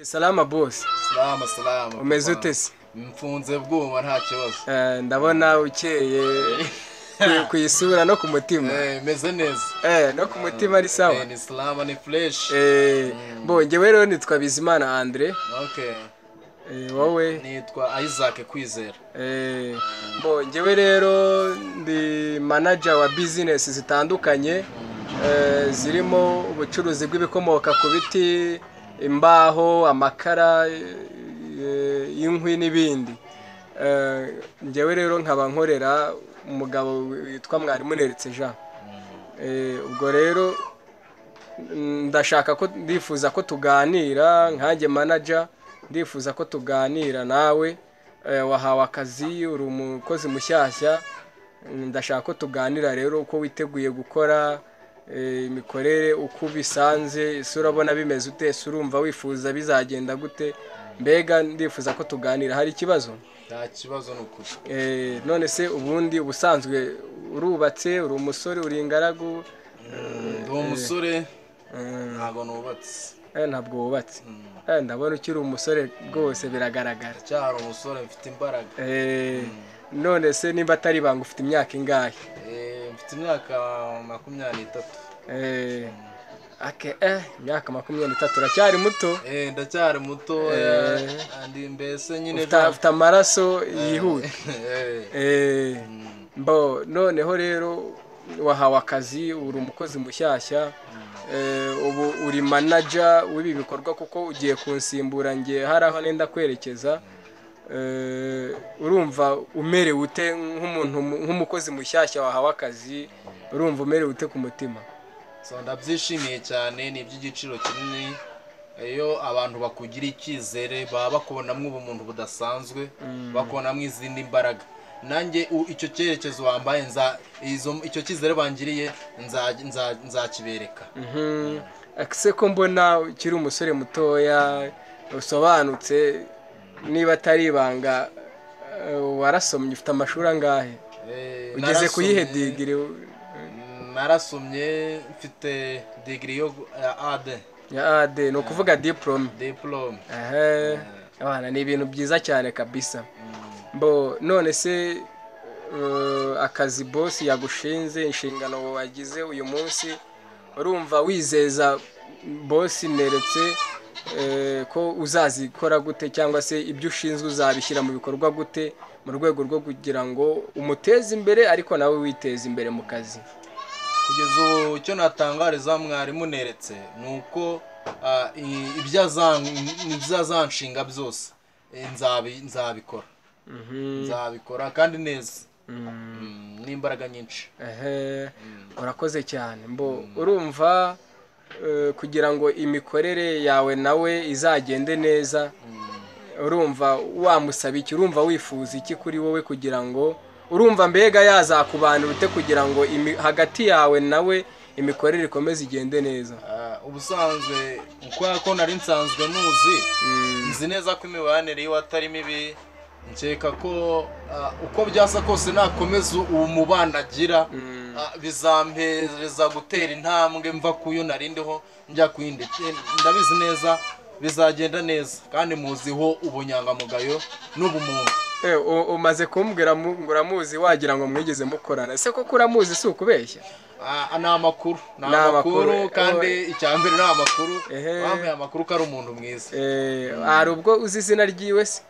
Salama boss, Salama salama. umeze ute se? Mfunze bwuma nta kibazo. Eh, Ndabona ukeye ku- ku isura no ku mutima. Eh, meze neza. Eh, no ku mutima ari sawa. Eh, ni salama ni fresh. Eh, bo njyewe rero nitwa Bizimana Andre, Okay. eh, wowe Nitwa Isaac Kwizera. eh, bo njyewe rero ndi manager wa business zitandukanye eh, zirimo ubucuruzi bw'ibikomoka ku biti, imbaho, amakara, eh, inkwi n'ibindi. Eh, njyewe rero nkaba nkorera umugabo witwa Mwarimuneretse Jean. Eh, ubwo rero ndashaka ko ndifuza ko tuganira nkanjye manager ndifuza ko tuganira nawe eh, wahawe akazi uri umukozi mushyashya Mm, ndashaka ko tuganira rero uko witeguye gukora eh, imikorere uko ubisanze ese urabona bimeze ute ese urumva wifuza bizagenda gute mbega ndifuza ko tuganira hari ikibazo Nta kibazo ni ukuri. Eh, none se ubundi ubusanzwe urubatse uri umusore uri ingaragu Ndi umusore Mm, ntago nubatse. eh, ntabwo wubatse Eh, ndabona ukiri umusore rwose biragaragara Cyari umusore mfite imbaraga. Eh, none se niba atari banga ufite imyaka ingahe Eh, mfite imyaka makumyabiri n'itatu. Eh, ake eh imyaka makumyabiri n'itatu uracyari muto Eh, ndacyari muto. Eh. Ndi mbese nyine. ufite ufite amaraso yihuta Eh. Eh, Mm. mbo noneho rero wahawe akazi uri umukozi mushyashya eh, ubu uri manaja w'ibi bikorwa kuko ugiye kunsimbura ngiye hari aho nenda kwerekeza Eh, urumva umerewe ute nk'umuntu nk'umukozi mushyashya wahawe akazi urumva umerewe ute ku mutima so ndabyishimiye cyane ni iby'igiciro kinini iyo abantu bakugira icyizere baba bakubonamo ubumuntu budasanzwe bakubonamo izindi mbaraga nanjye u- icyo cyerekezo wambaye nza izo- icyo cyizere bangiriye nza- nza- nzakibereka Mhm. ese ko mbona ukiri umusore mutoya usobanutse niba atari ibanga eh, warasomye ufite amashuri angahe Eh, ugeze narasomye- ku yihe digiri narasomye mfite digiri yo gu- ya ade ya ad ni ukuvuga diporome diporome ehe abana ni ibintu byiza cyane kabisa mbo none se eh, akazi bosi yagushinze inshingano wagize uyu munsi urumva wizeza bosi neretse eh, ko uzazikora gute cyangwa se ibyo ushinzwe uzabishyira mu bikorwa gute mu rwego rwo kugira ngo umuteze imbere ariko nawe witeze imbere mu kazi kugeza ubu icyo natangariza mwarimu neretse ni uko ah, i- ibyo azan- ibyo azanshinga byose eh, nzabi- nzabikora nzabikora kandi neza Mm, n'imbaraga nyinshi Ehe, urakoze cyane mbo urumva eh, kugira ngo imikorere yawe nawe izagende neza urumva wamusaba iki urumva wifuza iki kuri wowe kugira ngo urumva mbega yazakubanira ute kugira ngo imi- hagati yawe nawe imikorere ikomeze igende neza Ah, ubusanzwe kubera ko nari nsanzwe muzi nzi neza ko imibanire yiwe atari mibi nkeka ko ah, uko byasa kose nakomeza uwo mubano agira ah, bizampereza gutera intambwe mva ku yo nari ndiho njya ku yindi Eh, ndabizi neza bizagenda neza kandi muziho ubunyangamugayo n'ubumuntu Eh, u- umaze kumbwira mu- ngo uramuzi wagira ngo mwigeze mukorana ese koko uramuzi si ukubeshya Ah, ni amakuru ni Ni amakuru, amakuru eh, kandi icya mbere ni amakuru Ehe. bambaye amakuru ko ari umuntu mwiza Eh, hari ubwo uzi izina ryiwe se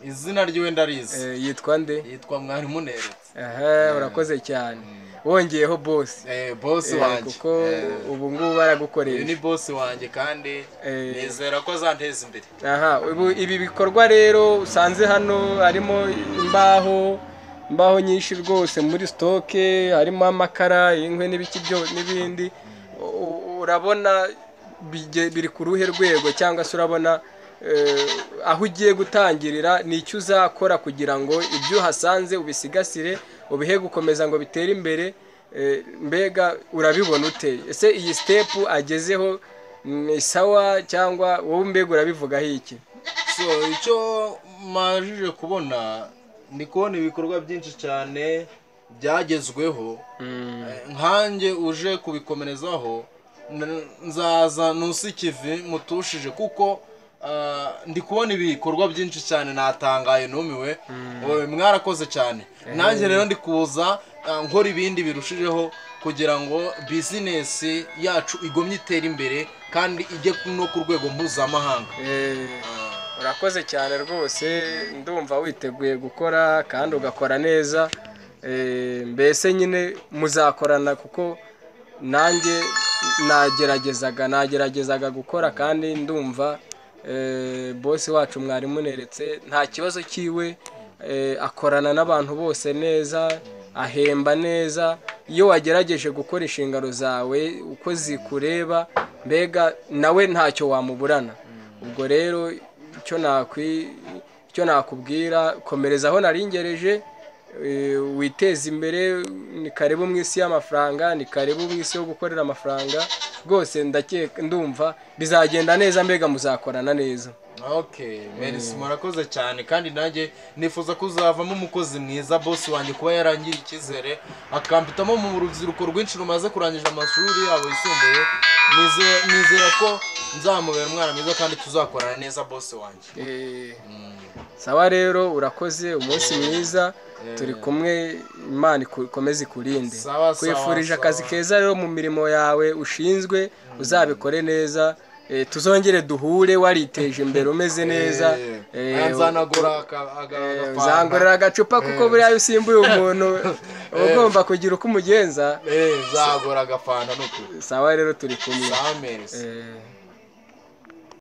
izina ry'iwe ndarizi Eh, yitwa nde yitwa mwarimu neretse Aha, urakoze cyane wongeyeho bosi eh, bosi Eh, wanjye kuko Eh, ubu ngubu uyu ni baragukoresha bosi wanjye kandi Eh. nizera ko azanteza imbere aha ubu ibi bikorwa rero usanze hano harimo imbaho imbaho nyinshi rwose muri sitoke harimo amakara inkwi n'ibiki byo n'ibindi U- u- urabona bige- biri ku ruhe rwego cyangwa se urabona eh, aho ugiye gutangirira ni icyo uzakora kugira ngo ibyo uhasanze ubisigasire ubihe gukomeza ngo bitere imbere Eh, mbega urabibona ute ese iyi sitepu agezeho ni sawa cyangwa wowe mbega urabivugaho iki so icyo majije kubona ni kubona ibikorwa byinshi cyane byagezweho Eh, nkanjye uje kubikomerezaho n- nzaza ntusikive mutushije kuko ah, ndi kubona ibikorwa byinshi cyane natangaye numiwe Oye, mwarakoze cyane nanjye rero ndi kuza ah, nkora ibindi birushijeho kugira ngo bizinesi yacu igomye itere imbere kandi ijye no ku rwego mpuzamahanga Eh, urakoze cyane rwose ndumva witeguye gukora kandi ugakora neza Eh, mbese nyine muzakorana kuko nanjye nageragezaga nageragezaga gukora kandi ndumva eh, bose wacu mwari muneretse nta kibazo cyiwe Eh, akorana n'abantu bose neza ahemba neza iyo wagerageje gukora inshingano zawe uko zikureba mbega nawe ntacyo wamuburana ubwo rero icyo nakwi- icyo nakubwira komereza aho naringereje eh, witeze imbere ni karibu mu isi y'amafaranga ni karibu mu isi yo gukorera amafaranga rwose ndakeka ndumva bizagenda neza mbega muzakorana neza Okay, Melis murakoze cyane kandi nanjye nifuza kuzavamo umukozi mwiza boss wanjye kuba yarangiye icyizere akampitamo mu rubyiruko rwinshi rumaze kurangiza amashuri yabo yisumbuye Nize- nizera ko nzamubera umwana mwiza kandi tuzakorana neza boss wanjye Eh, sawa rero urakoze umunsi mwiza turi kumwe imana iku- ikomeze ikurinde Sawa, sawa, kwifurije sawa. akazi keza rero mu mirimo yawe ushinzwe uzabikore neza Eh, tuzongere duhure wariteje imbere umeze neza Eh, nzanagura aka- aga- eh, agafanta. uzangorera agacupa kuko buriya iyo usimbuye umuntu uba ugomba kugira uko umugenza Eh, nzagura agafanta n'ukuri sawa rero turi kumwe Sawa, Melis. Eh,